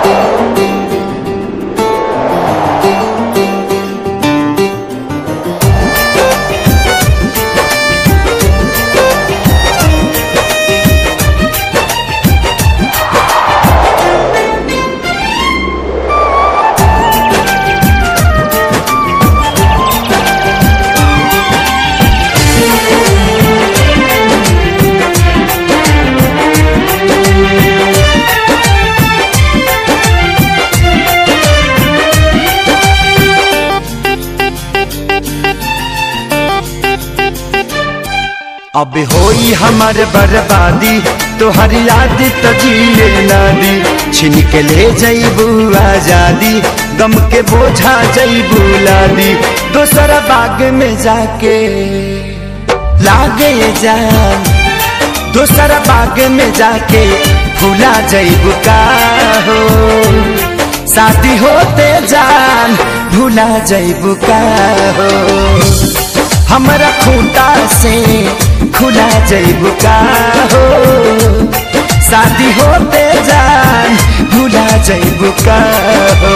अब होई हमार बर्बादी तोहर याद तो जिए ना दी छिन के ले जईबू आजादी गम के बोझा जईबू लादी दोसर बाग में जाके लागे जान दोसर बाग में जाके भूला जईबू का हो शादी होते जान भूला जईबू का हो हमरा खूंटा से खुला जईबू का हो शादी होते जान भूला जईबू का हो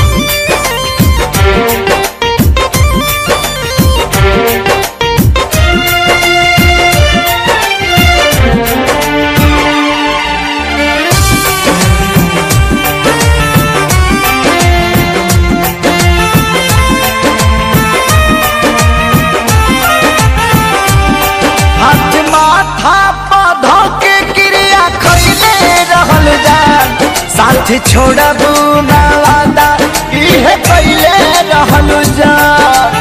हाथ माथा पौधा के क्रिया खैले रहल जान साथ छोड़बू ना वादा इहे कैले रहल जान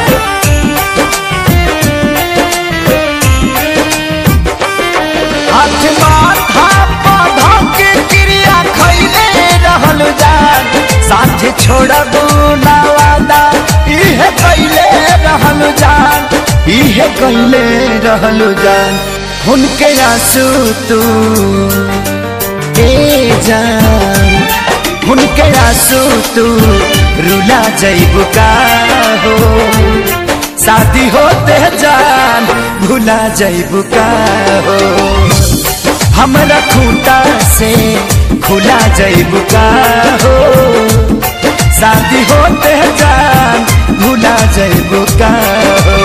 हाथ माथा पौधा के क्रिया खैले रहल जान साथ छोड़बू ना वादा इहे कैले रहल जान इहे कैले रहल जान उनके आंसू तू ए जान उनके आंसू तू रुला जईबू का हो शादी होते जान भूला जईबू का हो हमरा खूंटा से खुला जईबू का हो शादी होते जान भूला जईबू का हो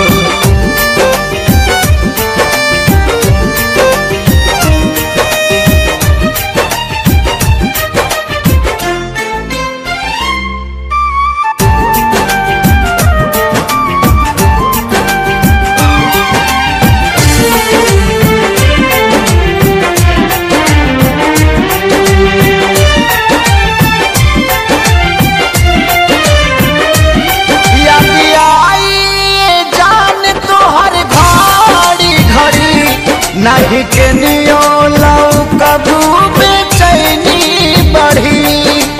याद आई जान तोहर घड़ी घड़ी नहीं के नियो लौ कबू बेचैनी बढ़ी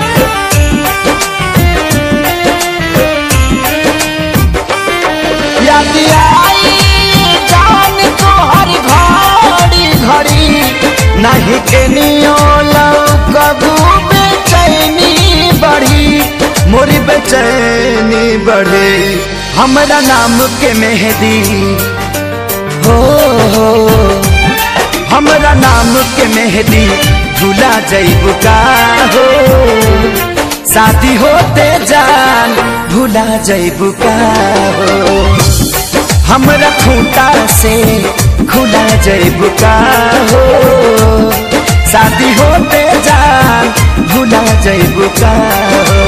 याद आई जान तोहर घड़ी घड़ी नहीं के नियो लौ कबू बेचैनी बढ़ी मोरी बेचैनी बढ़े हमरा नाम के मेहदी हो हो हमरा नाम के मेहदी भूला जईबू का हो शादी होते जान भूला जईबू का हो हमरा खूंटा से खुला जईबू का हो शादी होते जान भूला जईबू का हो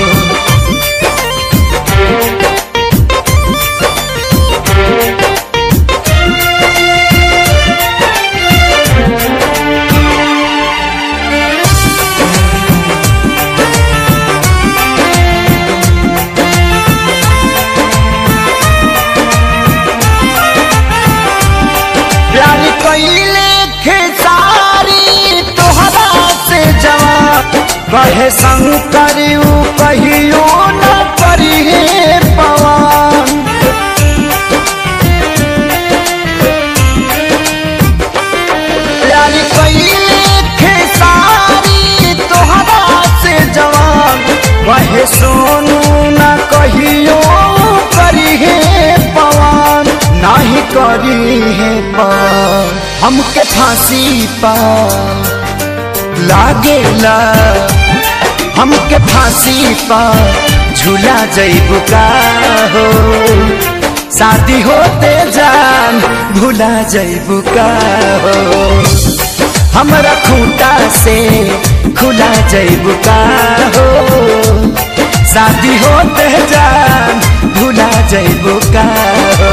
प्यार कैले खेसारी तोहरा से जवाब कहे शंकर ऊ कहियो न करिए पवन प्यार कैले खेसारी तोहरा से जवाब कहे सोनू न कहियो करिए पवन नाही करी है पार हमके फांसी पा लागेला हमके फांसी पा झूला जैबू का हो शादी होते जान भूला जैबू का हो हमरा खूंटा से खुला जैबू का हो शादी होते जान भूला जैबू का हो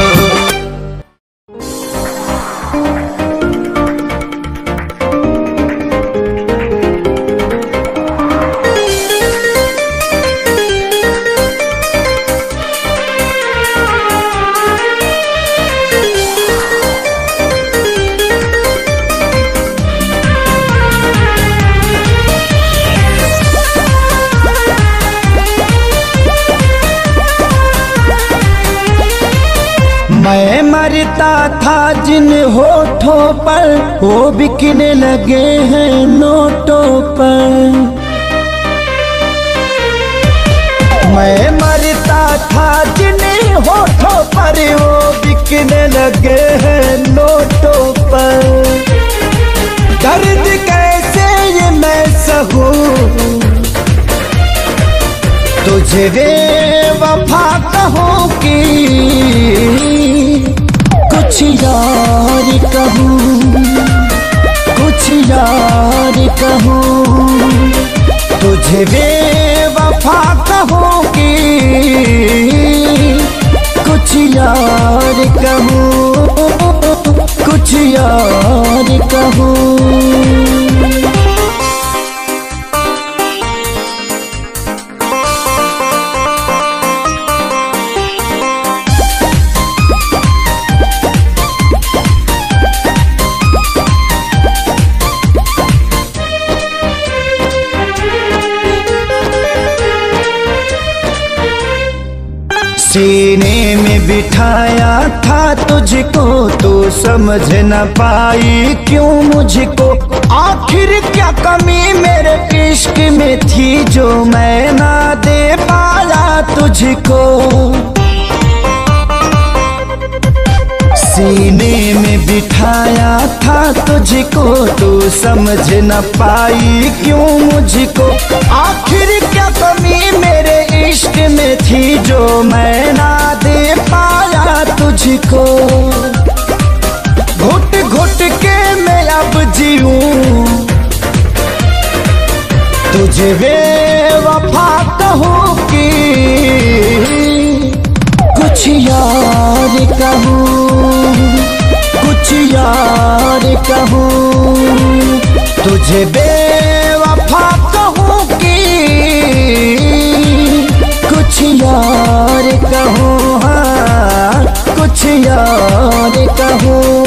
मैं मरता था जिन होठों पर वो बिकने लगे हैं नोटों पर मैं मरता था जिन होठों पर वो बिकने लगे हैं नोटों पर दर्द कैसे ये मैं सहूं तुझे वे वफा कहूँ की कुछ यार कहूँ कुछ यार कहूँ तुझे वे वफा कहूँ की कुछ यार कहूँ कुछ यार कहूँ सीने में बिठाया था तुझको तो समझ न पाई क्यों मुझको आखिर क्या कमी मेरे इश्क में थी जो मैं ना दे पाया तुझको सीने में बिठाया था तुझको तो समझ न पाई क्यों मुझको आखिर क्या कमी मेरे इश्क में थी जो मैं ना दे पाया तुझको घुट घुट के मैं अब जीऊं तुझे वे वफा कहूँ कि कुछ यार कहूँ कुछ यार कहूँ तुझे बेवफा कहूँ कि कुछ यार कहूँ हाँ कुछ यार कहूँ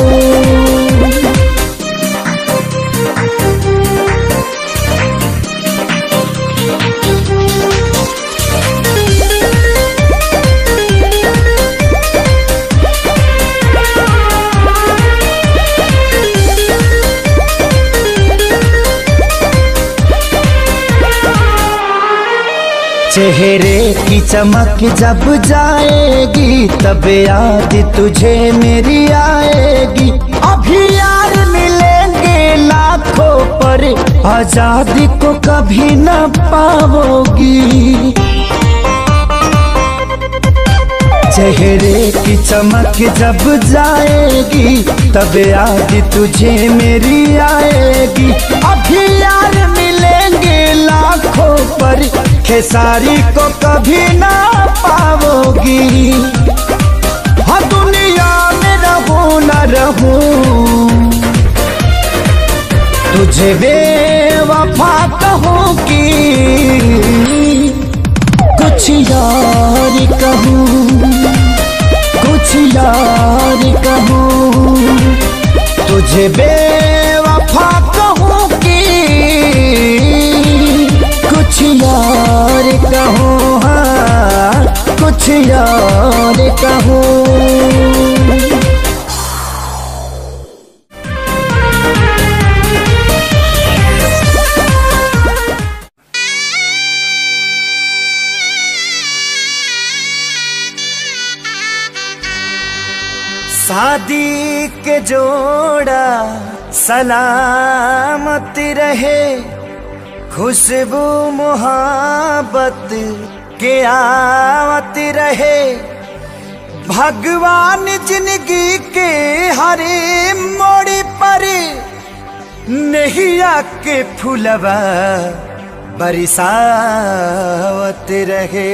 चेहरे की चमक जब जाएगी तब याद तुझे मेरी आएगी अभी यार मिलेंगे लाखों पर आजादी को कभी न पाओगी चेहरे की चमक जब जाएगी तब याद तुझे मेरी आएगी अभी यार मिलेंगे लाखों पर खेसारी को कभी ना पाओगी हाँ दुनिया में रहूं न रहूं तुझे बेवफा कहूँ कि कुछ यार कहूँ कुछ यार कहूँ तुझे बेवफा कहूँ कि कुछ यार कहूँ हाँ कुछ यार कहूँ शादी के जोड़ा सलामत रहे खुशबू मोहब्बत के आवत रहे भगवान जिंदगी के हरे मोड़ पर नैया के फुलवा बरसावत रहे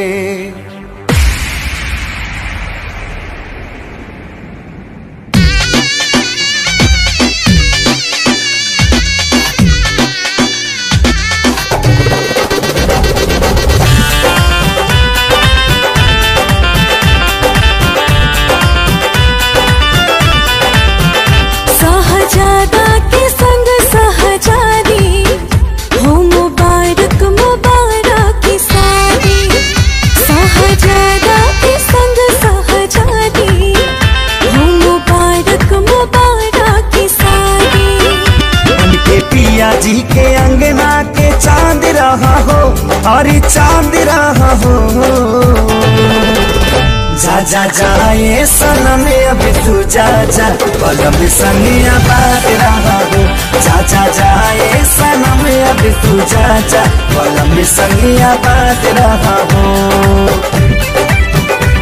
सहजादा के संग सहजादी हो मुबारक मुबारक की सारी सहजादा के संग सहजादी हो मुबारक मुबारक की सारी उनके पिया जी के अंगना के चांद रहा हो और चांद रहा हो जा जा जाए सनम अब तू जा जा पलम संगिया बात रहा हो जा जा जाए सनम अब तू जा जा पलम संगिया बात रहा हो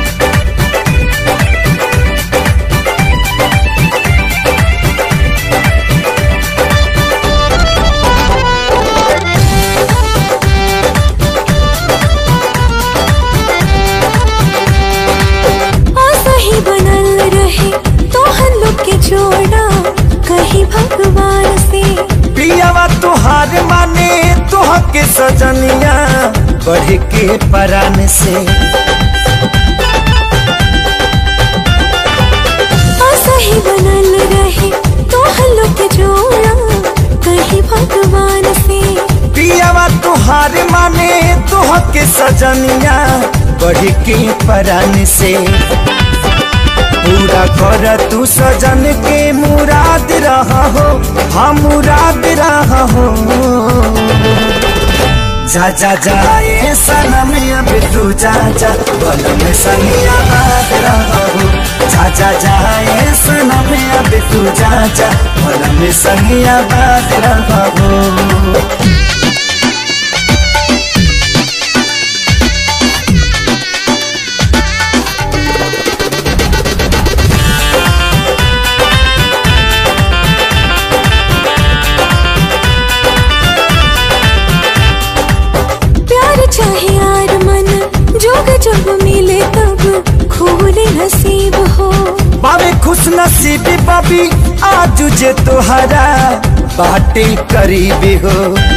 आशा ही बनल रहे तो हम लोग के जोड़ा कहीं भगवान से पियावा तुहार माने तुह के सजनिया बढ़ के परान से आशा ही बनल रहे तो हम लोग के जोड़ा कहीं भगवान से पियावा तुहार माने तुह के सजनिया बढ़ के परान से पूरा कर तू सजन के मुराद रहा हो हम मुराद रहा हो जा जा जाए सनम अब तू जा जा बल में सनिया बात रहा हो जा जा जाए सनम अब तू जा जा बल में सनिया बात रहा हो प्यार चाहे यार मन जोग जब मिले तब खोले नसीब हो बाबे खुश नसीबी बाबी आज जे तोहरा बाटे करीबी हो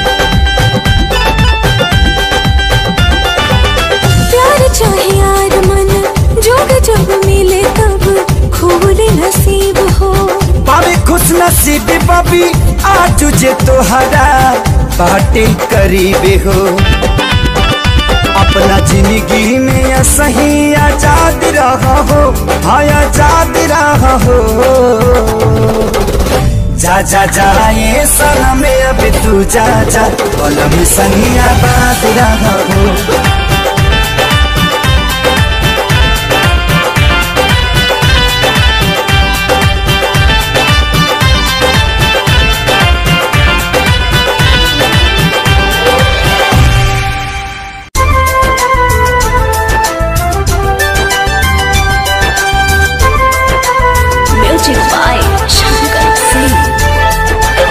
प्यार चाहे यार मन जोग जब मिले तब खोले नसीब हो बाबे खुश नसीबी बाबी आज जे तोहरा बाटे करीबी हो अपना जिंदगी में सही आजाद रहा हो हाँ आजाद रहा हो जा जा जाए सनम अब तू जा जा कलम सही आबाद रहा हो music by Shankar Singh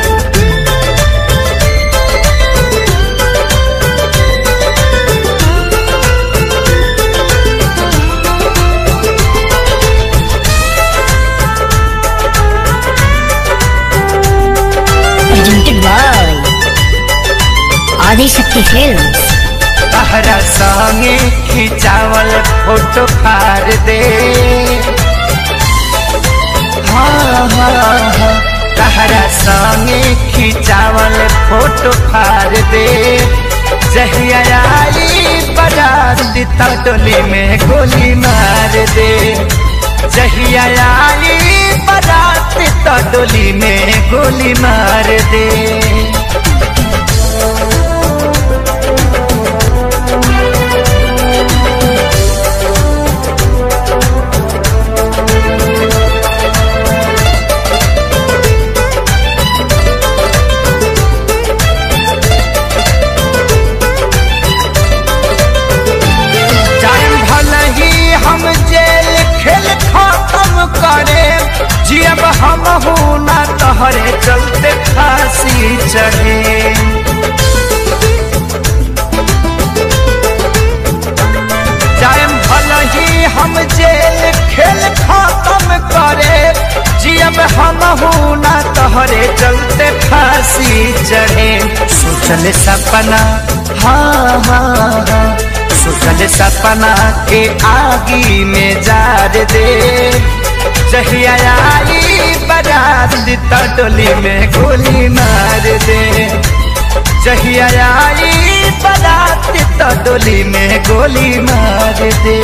presented by Adishakti Films. तहरा संगे खिंचावल फोटो फार दे हाँ हाँ हाँ तहरा संगे खिंचावल फोटो फार दे जहिया आई बराती तटोली में गोली मार दे जहिया आई बराती तटोली में गोली मार दे तहरे चलते फांसी चढ़े जाएम भल ही हम जेल खेल खत्म करे जियब हम ना तहरे चलते फांसी चढ़े सोचल सपना हाँ हाँ हाँ सोचल सपना के आगी में जार दे जहिया आई बारात त डोली में गोली मार दे जहिया आई बारात त डोली में गोली मार दे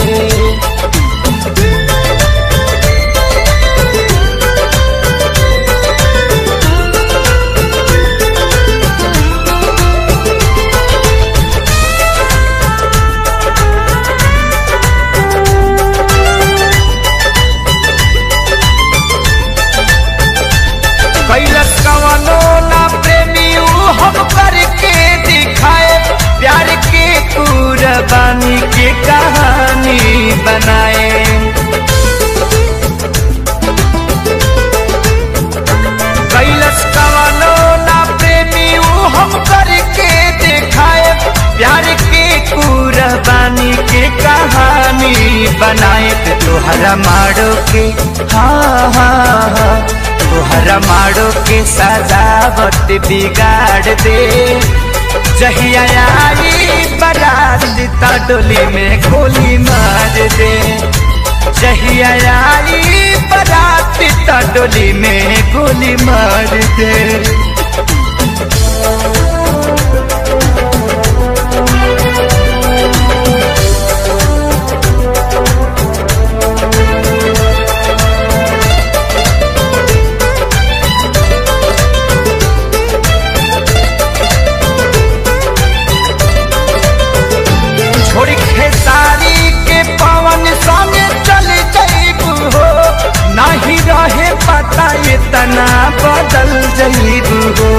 कैलस कवनो ना प्रेमी ऊ हम करके दिखाए प्यार के कुर्बानी के कहानी बनाए कैलस कवनो ना प्रेमी ऊ हम करके दिखाए प्यार के कुर्बानी के कहानी बनाए ते तोहरा मारो के हाँ हाँ हाँ तोहरा मारो के सजावट बिगाड़ दे जहिया आई बारात ता डोली में गोली मार दे जहिया आई बारात ता डोली में गोली मार दे छोड़ खेसारी के पवन संगे चल जईबू हो नहीं रहे पता इतना बदल जईबू हो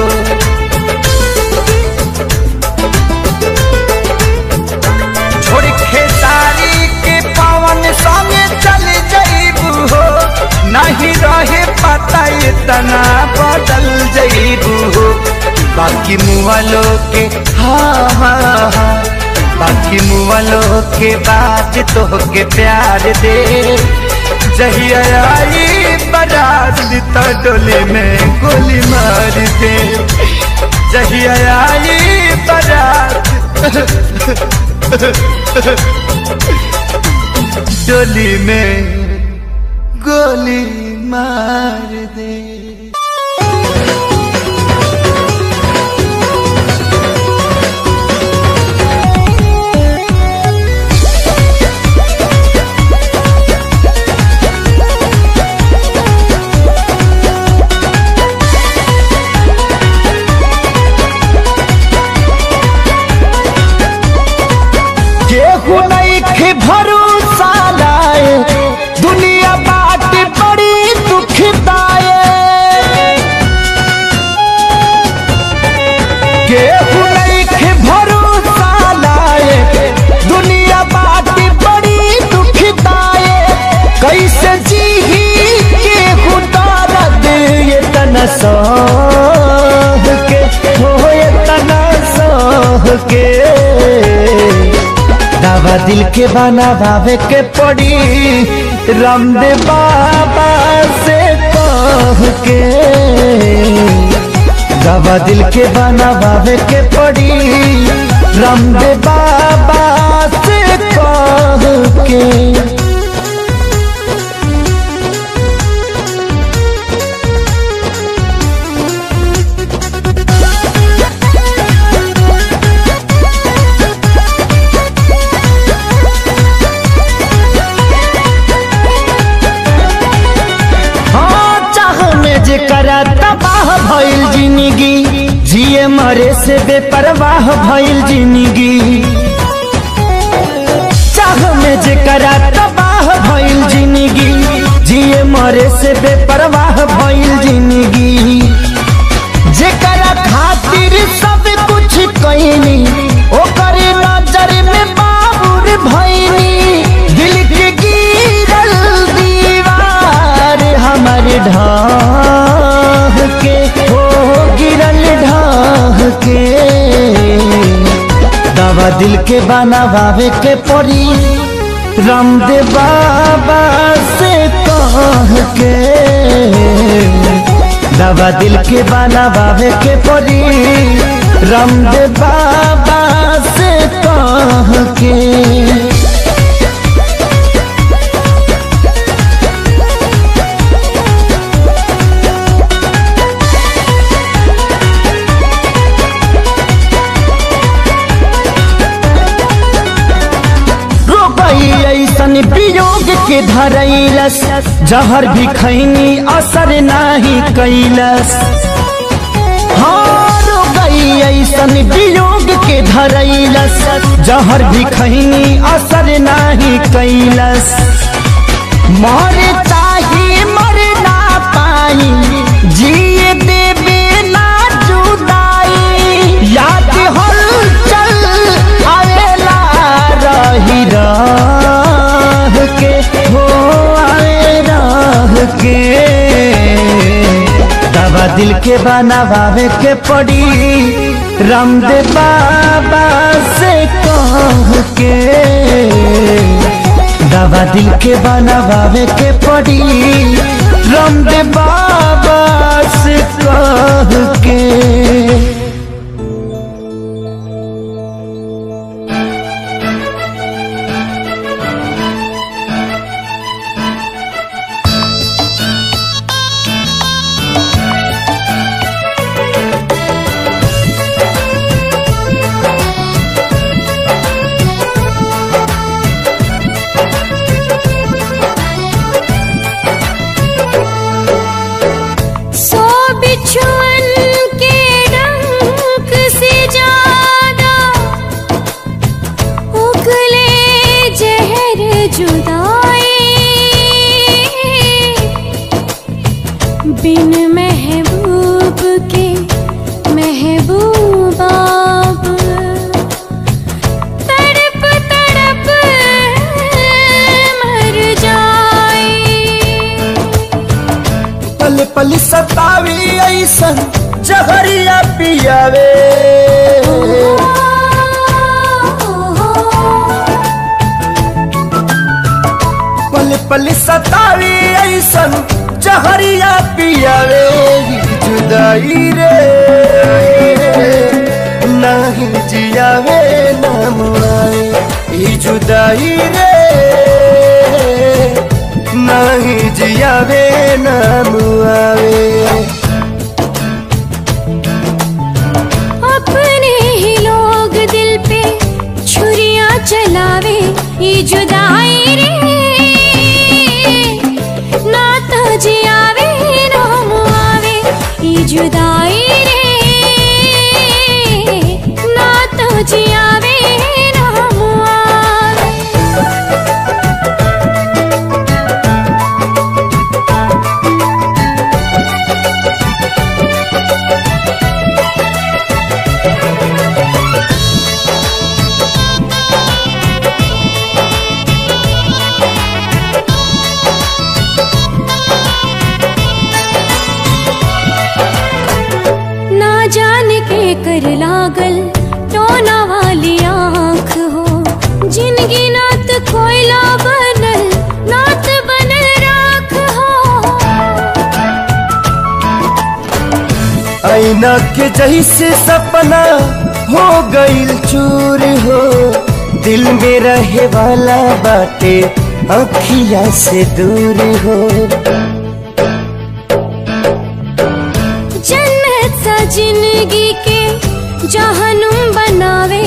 छोड़ खेसारी के पवन संगे चल जईबू हो नहीं रहे पता इतना बदल जईबू हो बाकी मुआलो के हाँ हाँ हाँ बाकी मुआलो के बाद तो के प्यार दे जहिया आई बारात तो डोले में गोली मार दे जहिया आई बारात डोली में गोली मार दे केहू नहीं के भरोसा लाए दुनिया बाट बड़ी दुखदाए केहू नहीं के भरोसा लाए दुनिया बाट बड़ी दुखदाए कैसे जी केहू दर्द ये तना सह के हो ये तना सह के दावा दिल के बनावे के पड़ी रामदेव बाबा से कह के दावा दिल के बनावे के पड़ी रामदेव बाबा से कह के हाँ चाह में जे करा तबाह भइल जिंदगी जिए मरे से बेपरवाह भइल जिंदगी चाह में जे करा तबाह भइल जिंदगी जिए मरे से बेपरवाह भइल जिंदगी जेकरा खातिर सब कुछ कईनी ओकर नजर में बाबुर भईनी दिल के गिरल दीवार हमर ढाह के दवा दिल के बनावे के पड़ी रामदेव बाबा से कह के दवा दिल के बनावे के पड़ी रामदेव बाबा से कह के रोबई ऐसन वियोग के धरैलस जहर भी खैनी असर नाही कैलस हाँ रोबई ऐसन वियोग के धरैलस जहर भी खैनी असर नाही कैलस मरे ताही मर ना पाई जिए देवे ना जुदाई याद हलचल आवेला रही राह के हो आए राह के दवा दिल के बनावे के पड़ी रामदेव बाबा से कह के दवा दिल के बनावे के पड़ी रामदेव बाबा से कह के सो बिछुअन के डंक से ज्यादा उगले जहर जुदाई बिन महबूब के महबूबा तड़प तड़प मर जाए पल पल सतावी ऐसन जहरिया पियावे पल पल सतावी ऐसन जहरिया पियावे जुदाई रे नहीं जियावे ना मुआवे ई जुदाई रे नहीं जियावे ना मुआवे अपने ही लोग दिल पे छुरियां चलावे ये जुदाई रे ना तो जियावे ना मुआवे ये जुदाई रे ना तो जियावे ना मुआवे ना जाने के कर लागल टोना वाली आँख हो जिनगी नात कोयला बनल नात बनल राख हो ऐना के जैसे सपना हो गईल चूर हो दिल में रहे वाला बाटे अखिया से दूर हो जन्नत सा जिंदगी के जहनुम बनावे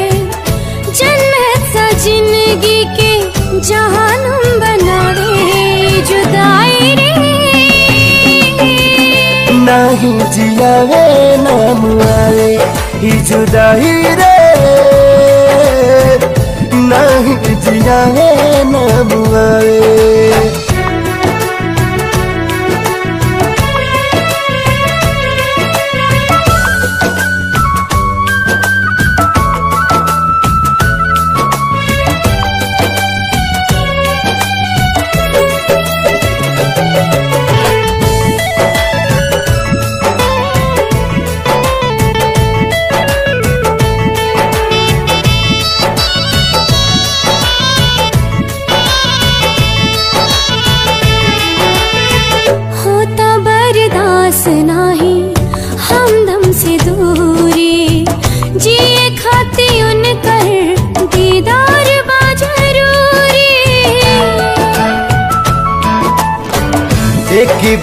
जन्नत सा जिंदगी के जहनुम बनावे जुदाई रे नहीं जियावे ना मुआवे ई जुदाई रे नहीं जियावे ना मुआवे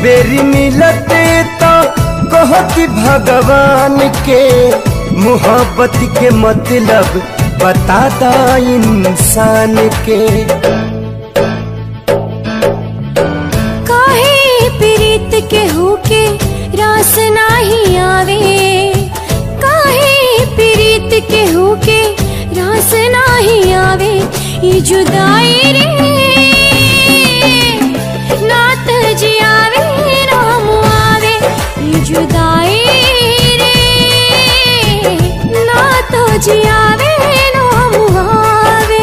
बेरी मिलते तो कहती भगवान के मोहब्बत के मतलब बताता इंसान के काहे प्रीत के होके रास नाही आवे काहे प्रीत के होके रास नाही आवे ये जुदाई रे नात जियावे राम आवे ये जुदाई रे नात जियावे राम आवे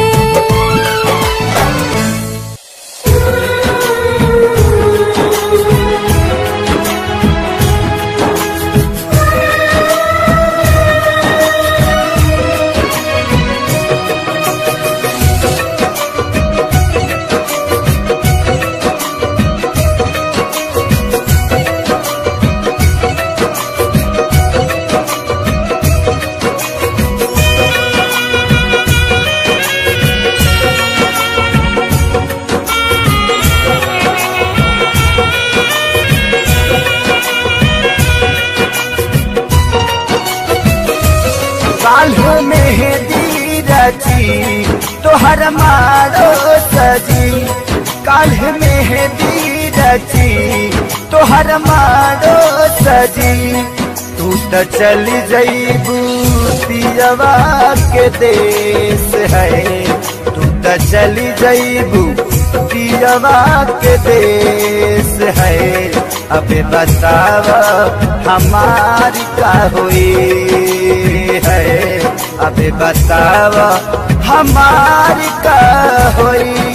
काल्ह मेहंदी रची तोहर मारो सजी काल्ह मेहंदी रची तोहर मारो सजी तू तो चली जईबू पियवा के देश है तू तो चली जईबू पियवा के देश है अबे बतावा हमारी का हुई है अबे बतावा हमारी का हुई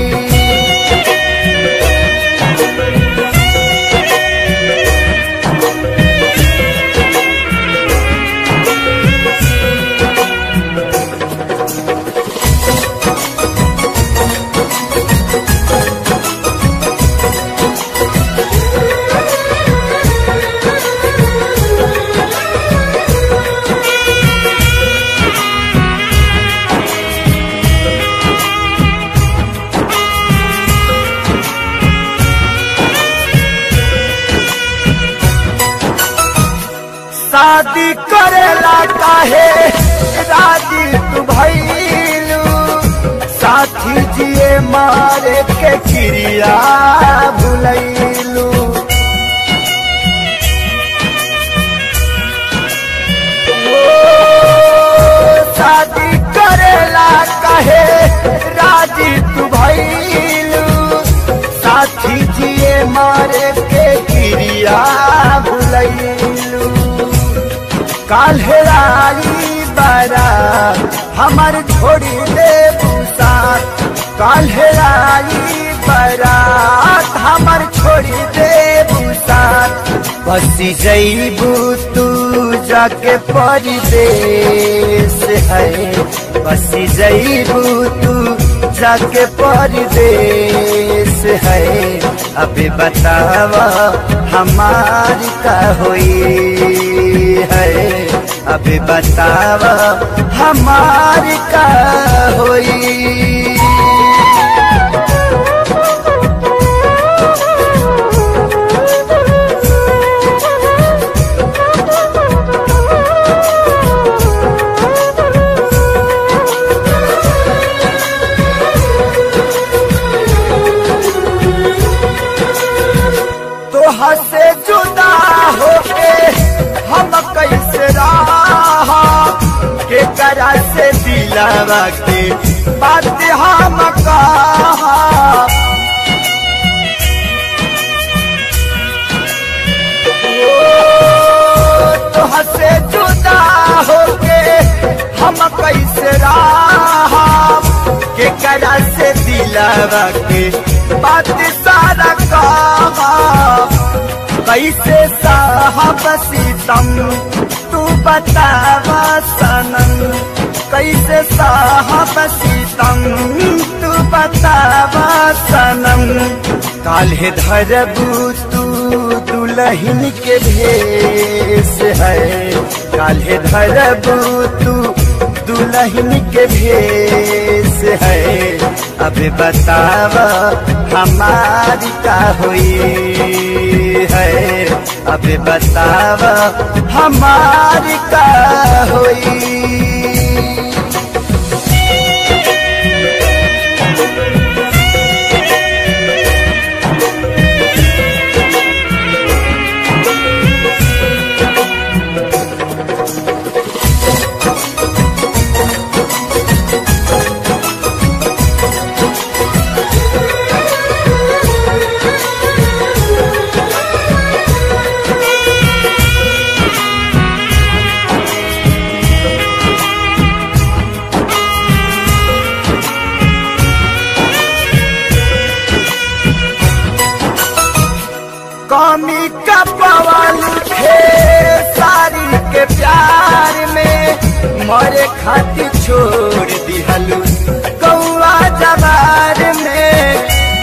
शादी करेला काहे राजी तू भैलू साथी जिए मारे के क्रिया भुलैलू शादी करेला काहे राजी तू भैलू साथी जिए मारे के क्रिया भुलैलू काल्हेराई बारा हमार छोड़ी दे साथ काल्हेराई बारात हमार छोड़ी दे साथ बसी जईबू तू जाके परदेश है बसी जईबू तू जाके परदेश है अभी बतावा हमारी का हुई है अभी बतावा हमारी का हुई तोहा से जुदा होके हम कैसे रहा के करा से दिलावा के बात हम कहा तोहा से जुदा होके हम कैसे रहा के करा से दिलावा के बात सारा कहा कैसे साहब सीतम तू बतावा सनम कैसे साहब सीतम तू बतावा सनम काल्हे धरबू तू दुलहिन के भेष है काल्हे धरबू तू दुलहिन के भेष से है अभी बताव हमारी का हुई है अभी बताव हमारी का हुई कमी का पवन थे सारी के प्यार में मरे खातिर छोड़ दिहलू कौआ जवार में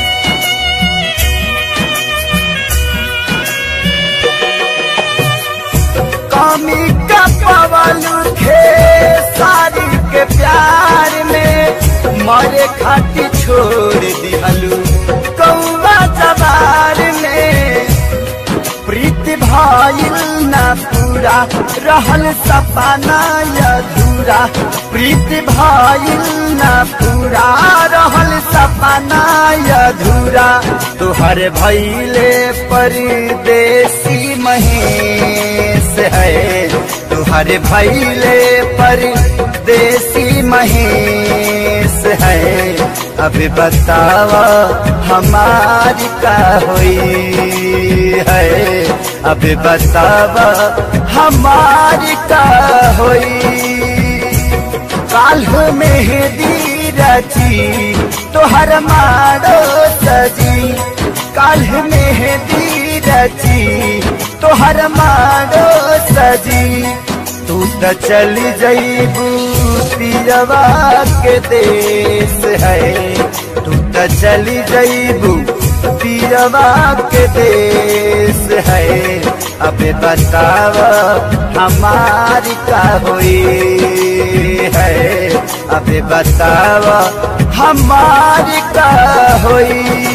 कमी का पवन थे सारी के प्यार में मरे खातिर छोड़ दिहलू कौआ जवार में प्रीति भाइल ना पूरा रहल सपना अधूरा प्रीति भाइल ना पूरा रहल सपना अधूरा तुहर भैले परदेसी महेश है तुहर भैले परदेसी महेश है अभी बतावा हमारी का हुई है अभी बतावा हमारी का हुई काल मेहदी रची तोहर मारो सजी काल मेहदी रची तोहर मारो सजी तू तो चली जईबू पियवा के देश है तू तो चली जईबू पियवा के देश है अबे बताव हमारी का हुई है अबे बताव हमारी का हुई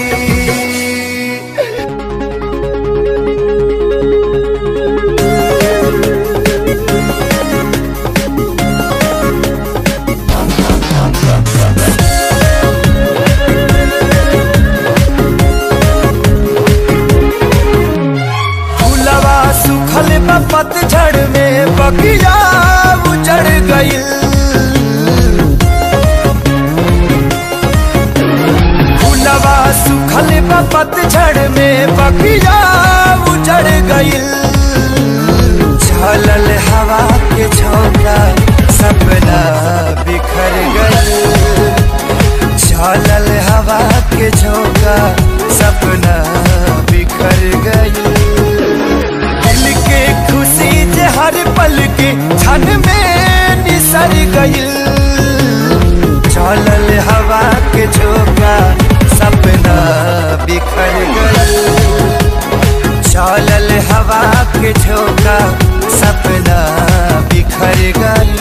फूलवा सुखल बा पतझड़ में बगिया उजड़ गइल फूलवा सुखल बा पतझड़ में बगिया उजड़ गइल झलल हवा के झोंका सपना बिखर गइल झलल हवा के झोंका सपना बिखर गइल दिल के खुशी जे हर पल के क्षण में निसर गइल चलल हवा के झोंका सपना बिखर गइल चलल हवा के झोंका सपना बिखर गइल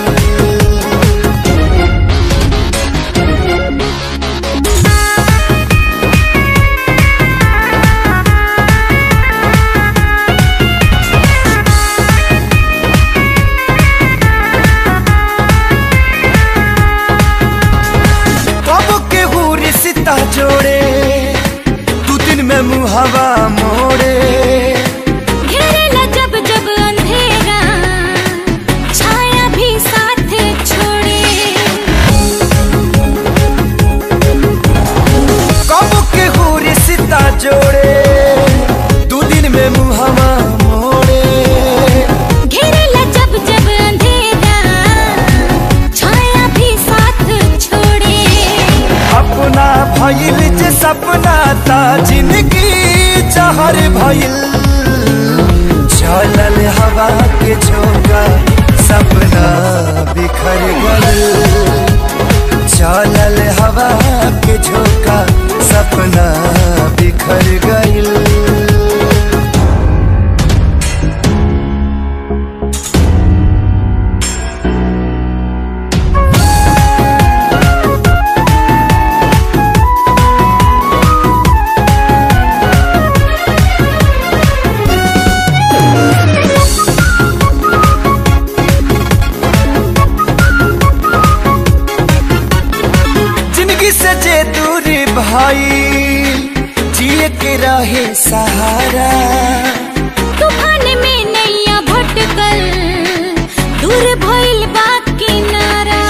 कब के रिश्ता जोड़े दू दिन में मुहवा मोड़े घेरेला जब जब अंधेरा छाया भी साथ छोड़े कब के रिश्ता जोड़े दू दिन में मुहवा मोड़े घेरेला जब जब अंधेरा छाया भी साथ छोड़े अपना भइल जे सपना ता जिंदगी जहर भइल चलल हवा के झोंका सपना बिखर गइल चलल हवा के झोंका सपना बिखर भाई जिए के रहे सहारा तूफान में नैया भटकल दूर भइल बा किनारा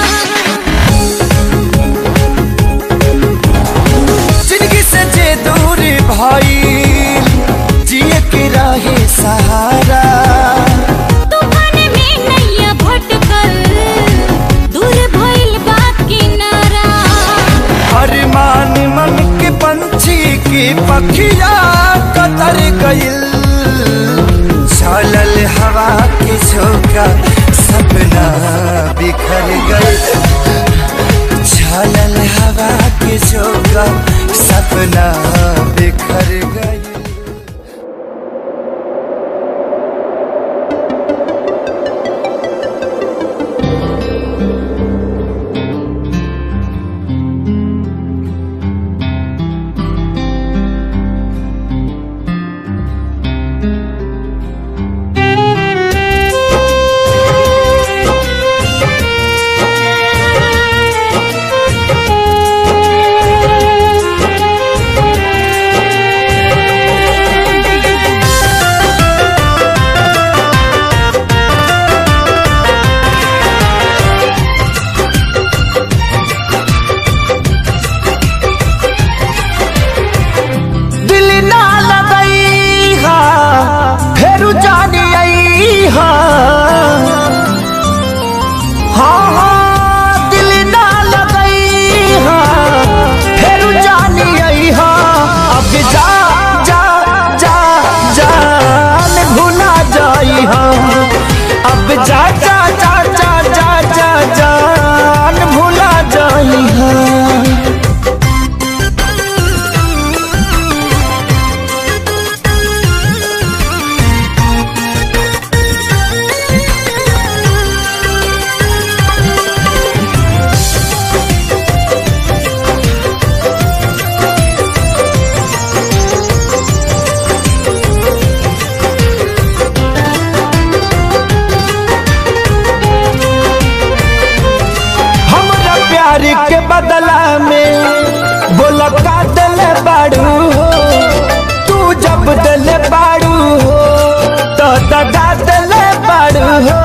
जिंदगी से जे दूर भाई जिए के रहे सहारा तूफान में नैया भटकल दूर भइल बा किनारा अरमान मन के पंछी की पखिया कतर गइल चलल हवा के झोंका सपना बिखर गइल चलल हवा के झोंका सपना बिखर गइल दिल ना लगई हा फेरू जानी आई हा हाँ हाँ दिल ना लगई हा फेरू जानी आई हा अब जा जा जा जान भुला जाई हा अब जा जा जा जा जा जा जान भुला जाई हा हमरा प्यार के बदला में बोला का दिल बाड़ू हो तू जब दिल बाड़ू हो तो दगा दिल बाड़ू हो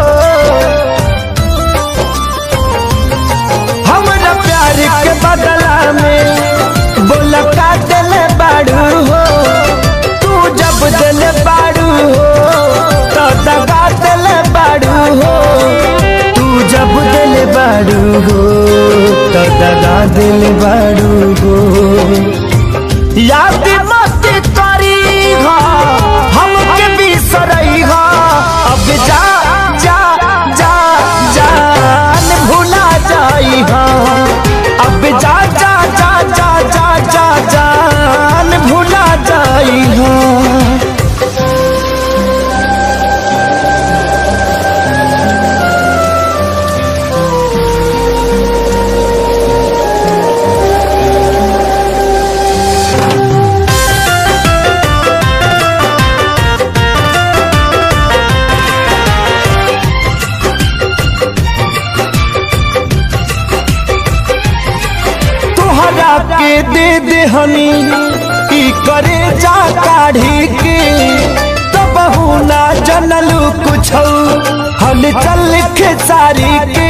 हमरा प्यार के बदला में बोला का दिल बाड़ू हो तू जब दिल बाड़ू हो तो दगा दिल बाड़ू हो तू जब दिल बाड़ू हो तो दगा दिल बाड़ू हो याद मत करी हा हमके बिसरई हा अब जा जा जा जान भुला जाई हा अब जा जा जा जा जा जा जान भुला जाई हा तोहरा के दे दे हनी ई करे जा काढ़ी के तब ना जनलू कुछ हल चल खेसारी के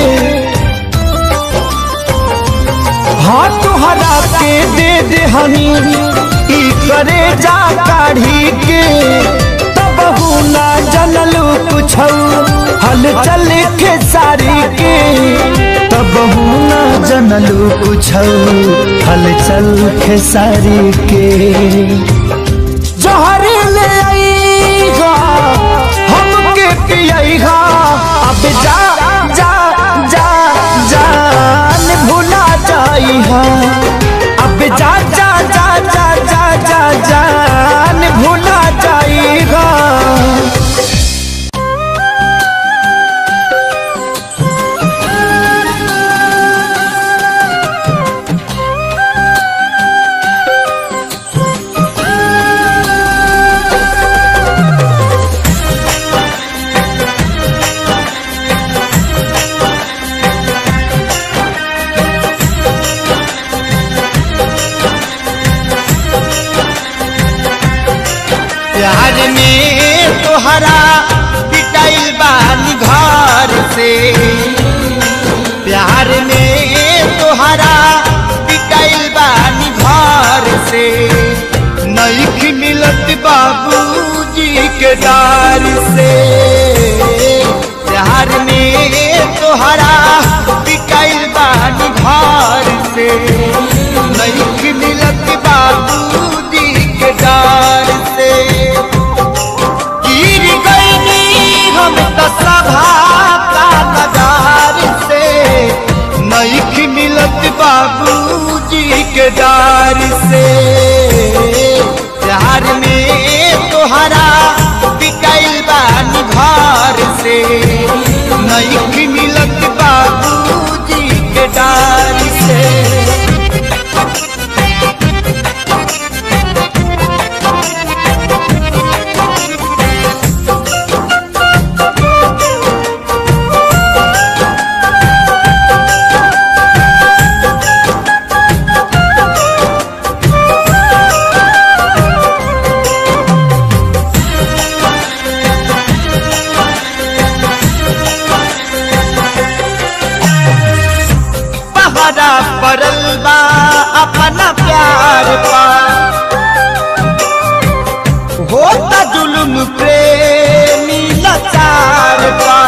हाँ तोहरा के दे दे हनी ई करे जा काढ़ी के तब ना जनलू कुछ हल चल खेसारी के तब ना जनलू कुछ हल चल खेसारी के जहर ले आईगा हमके पियईगा अब जा जा जा जान भुला जाईहा अब जा जा जा जा जा जा जान भुला जाईगा के डार से प्यार में तोहरा बिकाइल बानी घर से नहीं मिलत बाबूजी के डार से गिर गईनी हम तो सभा का नजार से नहीं मिलत बाबूजी के डार से प्यार में तोहरा बिकाइल बानी घर से नहीं मिलत बाबूजी के डार से पहरा पड़ल बा अपना प्यार पा होता जुलुम प्रेमी लाचार पा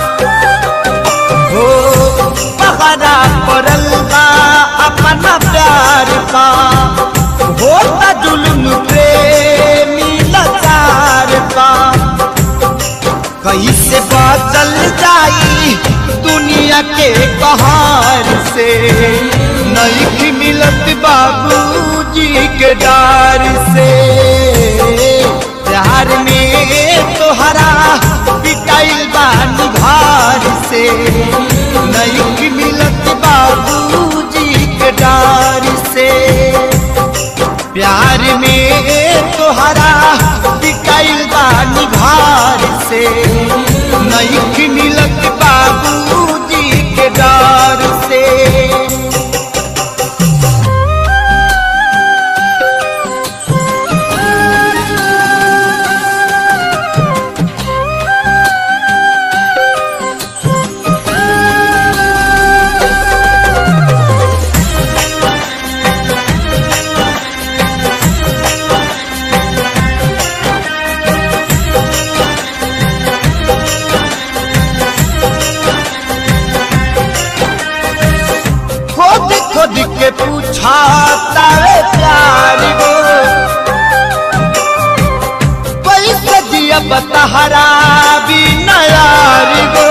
हो पहरा पड़ल बा अपना प्यार पा होता जुलुम प्रेमी लाचार पा कैसे बदल जाई दुनिया के कहार से नहीं मिलत बाबूजी के डार से प्यार में तोहरा पिटाइल बानी घर से नहीं मिलत बाबूजी के डार से प्यार में तोहरा बिकाइल बानी घर से नहीं मिलत बाबूजी के डर से खोद खोद के पूछा तारे प्यार गो कैसे दिया बतहरा भी नयार गो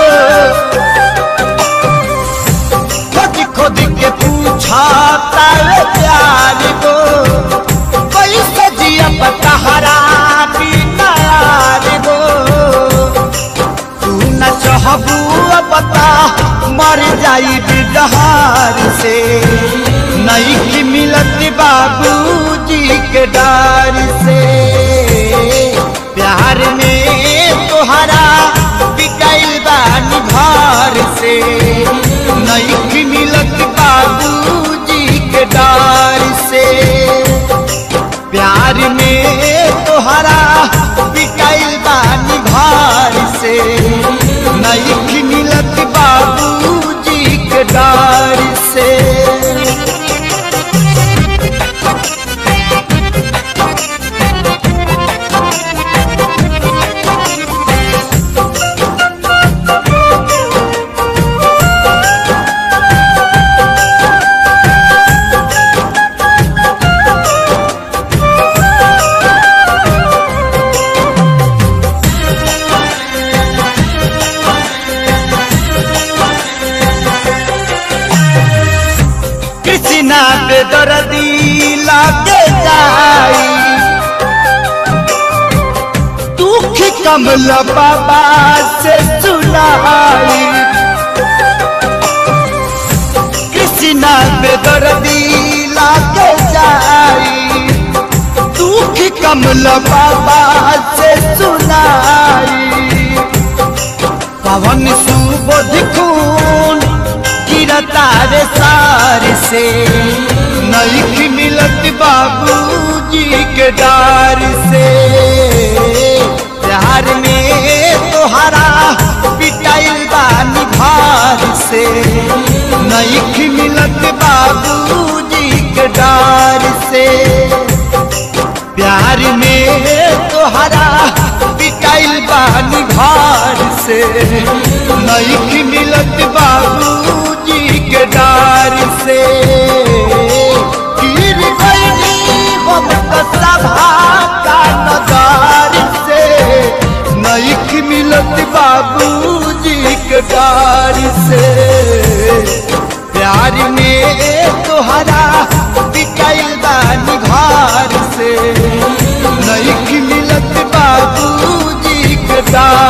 खोद खोद के पूछा तारे प्यार गो कैसे दिया बतहरा भी नयार गो तू न चाहबू बता मर जाई बिडहार से नहीं की मिलत बाबूजी के डार से प्यार में तोहरा बिकाइल बानी घर से नहीं की मिलत बाबूजी के डार से प्यार में तोहरा बिकाइल बानी घर से नहीं मिलत बाबूजी के डार से कृष्णा बेदर्दी लागे जाई दुख कमल बाबा से सुनाई कृष्णा बेदर्दी लागे जाई दुख कमल बाबा से सुनाई पवन सुबोध खून गिरता रे सार से नहीं मिलत बाबूजी के डार से प्यार में तोहरा पिटाइल बानी भार से नहीं मिलत बाबूजी के डार से प्यार में तोहरा पिटा से नहीं मिलत बाबूजी के डार से गिर गई हम तो सभा का नगार से नहीं मिलत बाबूजी के डार से प्यार में तोहरा बिकाइल बानी घर से नहीं मिलत बाबूजी के डार